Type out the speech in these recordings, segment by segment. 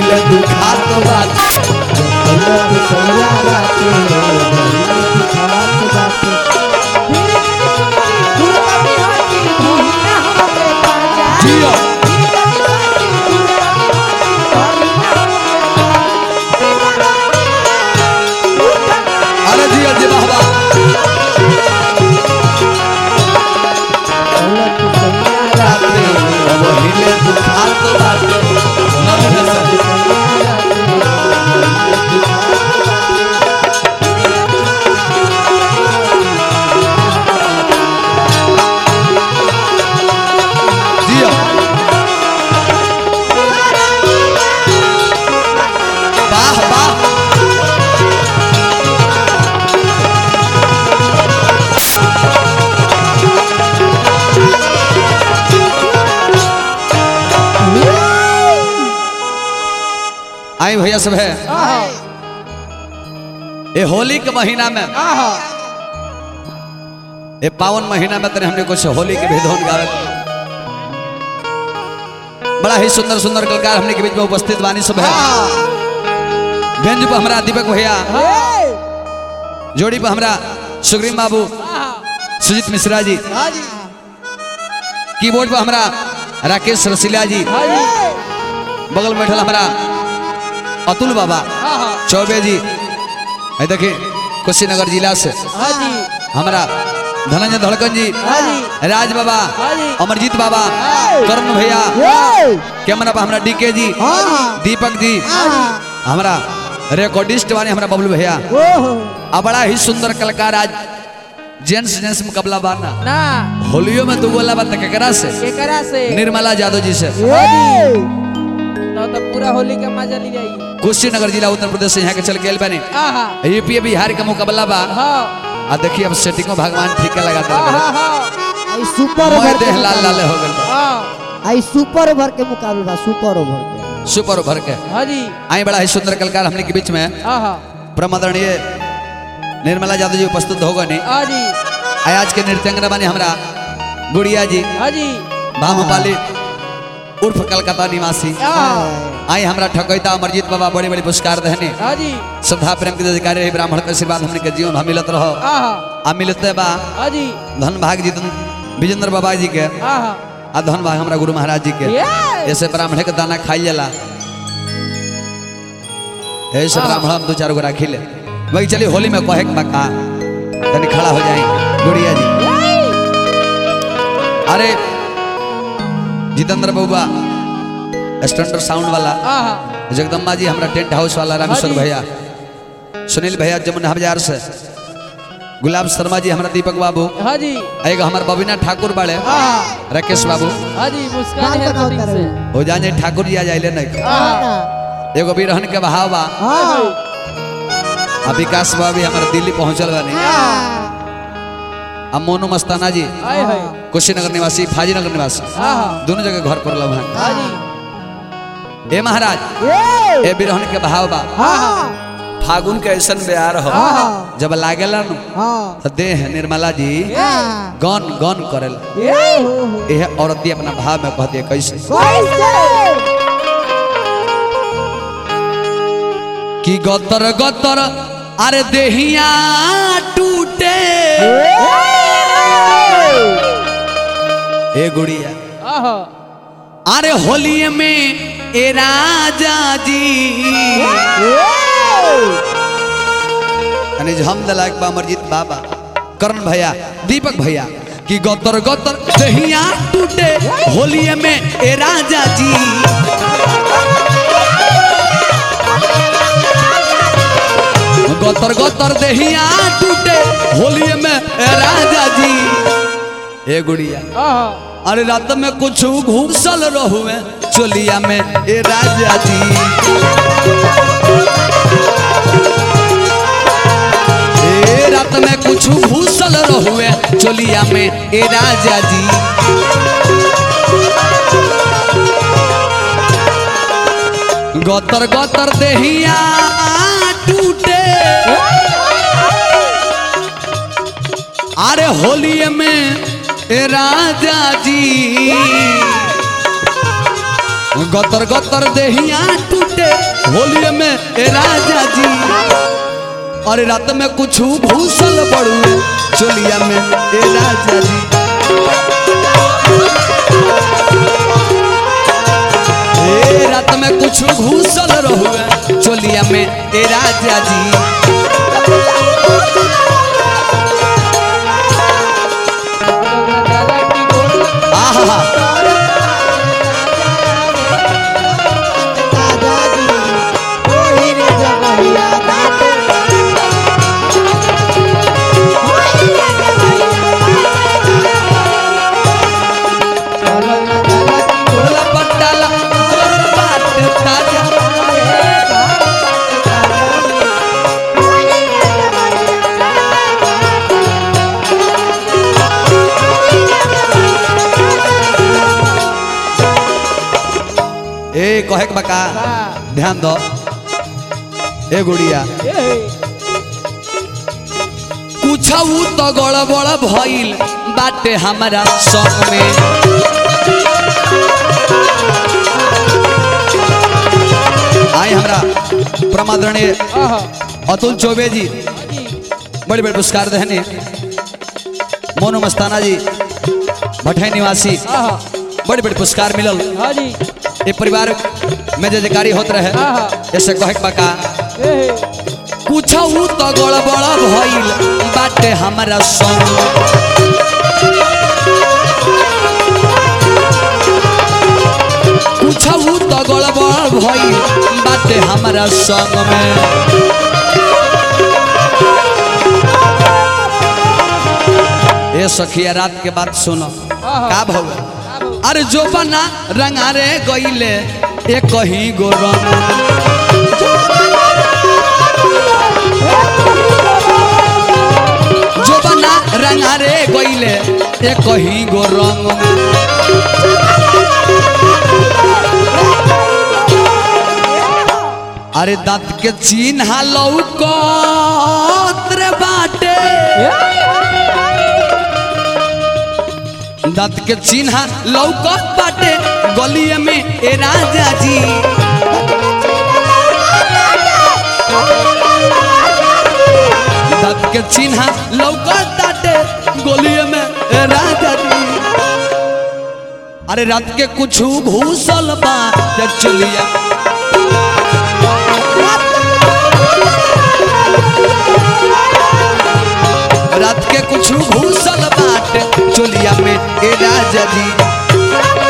वहिले दुखात बाटे जियो अरे जियो जी बाबा बाटे वहिले दुखात बाटे नमन से जियो वाह वाह आई भैया सब है ये होली के महीना में ये पावन महीना में तेरे हमने कुछ होली के भेदोन गावे बड़ा ही सुंदर सुंदर कलाकार हमने के बीच में उपस्थित वानी सब है व्यंज पर हमारा दीपक भैया जोड़ी पर हमारा सुग्रीम बाबू सुजीत मिश्रा जी कीबोर्ड पर हमारा राकेश रसीला जी बगल में बैठल हमारा अतुल बाबा चौबे जी है देखिए कुशीनगर जिला से हमारा धनंजय धड़कन जी राज बाबा अमरजीत बाबा करण भैया कैमरा पर हमारा डीके जी दीपक जी हमारा रिकॉर्डिस्ट वाले हमारा बबलू भैया अब बड़ा ही सुंदर कलाकार आज जेंट्स जेंट्स मुकाबला बाना ना होलियो में दू गोला बात केकरा से केकरा से निर्मला यादव जी से तो तो पूरा होली का मजा ली जाई कुशीनगर जिला उत्तर प्रदेश से यहाँ के चल के बने आहा यूपी बिहार का मुकाबला बा हाँ आ देखिए अब सेटिंगो भगवान ठीक लगा हाँ दे हाँ आई सुपर मोह ओवर के देह लाल लाल मुकाबला। हो गल बा। हाँ आई सुपर ओवर के मुकाबला बा, सुपर ओवर के सुपर भर के हाँ जी आई बड़ा ही सुंदर कलाकार हमने के बीच में आहा प्रमदरणीय निर्मला यादव जी उपस्थित हो गए हाँ जी आई आज के नृत्यांगना बने हमारा गुड़िया जी हाँ जी भामपाली उर्फ कलकत्ता निवासी हाँ आई हमरा ठकैता अमरजीत बाबा बड़ी बड़ी पुरस्कार देने हाँ जी श्रद्धा प्रेम के अधिकारी रही ब्राह्मण के आशीर्वाद हमने के जीवन हम मिलत रहो आहा आ मिलते बा हाँ जी धन भाग जी विजेंद्र बाबा जी के आहा आ धन भाग हमरा गुरु महाराज जी के ये ऐसे ब्राह्मण के दाना खाई जाला ऐसे ब्राह्मण हम दो चार गो राखी ले वही चलिए होली में कहे के बा का तनी खड़ा हो जाए गुड़िया जी अरे जितेंद्र बबुआ स्टैंडर्ड साउंड वाला आहा जगदम्बा जी हमारा टेंट हाउस वाला रामेश्वर हाँ जी। भैया सुनील भैया जमुना बाजार से गुलाब शर्मा जी हमारा दीपक बाबू हाँ जी एक हमार बबीना ठाकुर बाड़े आहा राकेश बाबू हाँ जी मुस्कान नाम है बताओ कटिंग करे। से हो जाने ठाकुर जी आ जाइले नहीं आहा एगो भी रहन के बहाव बा हाँ आ विकास बा भी हमारे दिल्ली पहुंचल बानी आ मोनू मस्ताना जी आए है कुशीनगर निवासी फाजीनगर निवासी आहा दोनों जगह घर पर लव हाँ जी ए महाराज ए ए बिरहन के बहाव बा हाँ फागुन के ऐसन ब्यार हो आहा जब लागेला नु हाँ तो देह निर्मला जी हाँ गन गन करेल ए हो हो यह औरत भी अपना भाव में कहती है कैसे कैसे कि गतर गतर अरे देहिया टूटे ए गुड़िया आहा अरे होली में ए राजा जी यानी हम दलाक बा अमरजीत बाबा करण भैया दीपक भैया कि गतर गतर दहिया टूटे होली में ए राजा जी गतर गतर दहिया टूटे होली में ए राजा जी ए गुड़िया आहा अरे रात में कुछ घूसल रहुए चोलिया में ए राजा जी ए रात में कुछ घूसल रहुए चोलिया में ए राजा जी गतर गतर देहिया टूटे अरे होली में ए राजा जी गतर गतर देहिया टूटे होलिये में ए राजा जी अरे रात में कुछ भूसल बड़ुए चोलिया में ए राजा जी ए रात में कुछ घूसल रहुए चोलिया में ए राजा जी दादा की गोड़ आहा दादा जी ओही रे जगहिया दादा चलो ना दादा की भोला पट्टाला जोर बात ताजा ए कहे के बका ध्यान दो ए गुड़िया कुछऊ तो गड़बड़ भइल बाटे हमारा संग में आई हमरा प्रमादरणीय आहा अतुल चौबे जी बड़े बड़े पुरस्कार देने मोनू मस्ताना जी भटै निवासी आहा बड़े बड़े पुरस्कार मिलल हाँ जी ये परिवार में जे जयकारी होत रहे आहा ऐसे कहे के बका ए कुछऊ तो गड़बड़ भइल बाटे हमारा संग कुछऊ तो गड़बड़ भइल बाटे हमारा संग में ए सखिया रात के बात सुनो का भव अरे जो बना रंगारे गईले एक ही गो रंग जो बना रंगारे गईले एक ही गो रंग में अरे दांत के चिन्ह लौकत रे बाटे दांत के चिन्ह लौकत बाटे गलिए में ए राजा जी दांत के चिन्ह लौकत बाटे गलिए में ए राजा जी अरे रात के कुछ घूसल बा जब चलिया रात के कुछ घूसल बाट चोलिया में ए राजा जी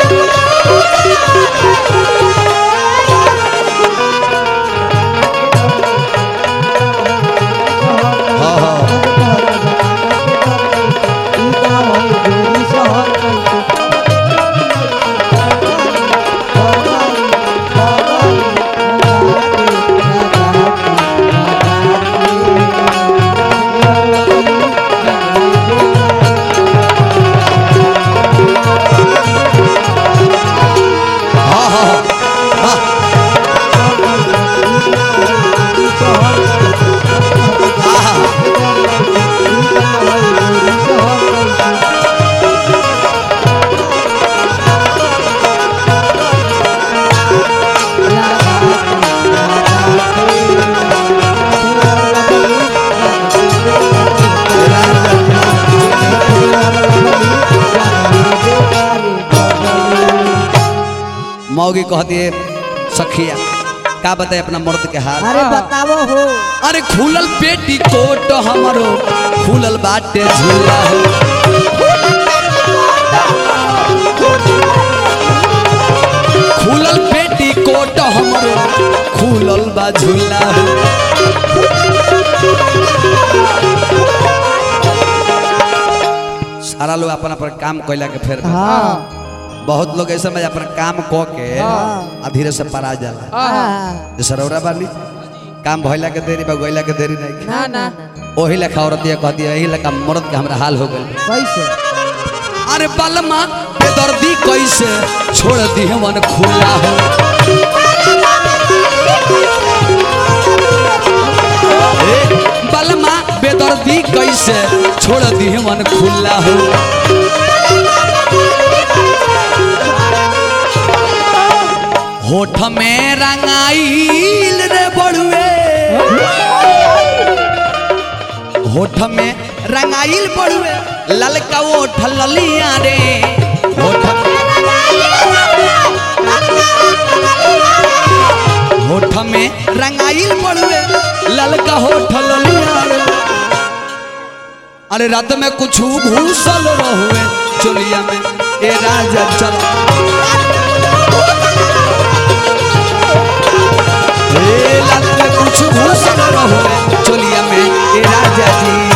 हाँ हाँ हाँ हाँ हाँ हाँ हाँ मौगी कहती है सखिया का बताए अपना मर्द के हाल अरे बतावो हो अरे खुलल पेटी कोट हमरो खुलल बाटे झूला हो खुलल पेटी कोट हमरो खुलल बा झूला हो सारा लोग अपन अपन काम कैला के फेर में। हाँ बहुत लोग ऐसा में अपन काम क के हाँ। आ धीरे से परा जाला आहा हाँ जैसे रौरा बानी काम भइला के देरी बा गइला के देरी नहीं ना ना ओही लेखा औरतिया कहती है यही लेखा मर्द के हमरा हाल हो गइल कैसे अरे बलमा बेदर्दी कैसे छोड़ दी मन खुला हो ए, बलमा बेदर्दी कैसे छोड़ दी मन खुला हो होठ में रंगाइल रे बड़ुए होठ में रंगाइल बड़ुए ललका ओठ ललिया रे होठ होठ में रंगाइल बड़ुए ललका होठ ललिया रे अरे रात में कुछ घूसल रहुए चोलिया में ए राजा चल ए रात में कुछ घूसल रहुए चोलिया में ए राजा जी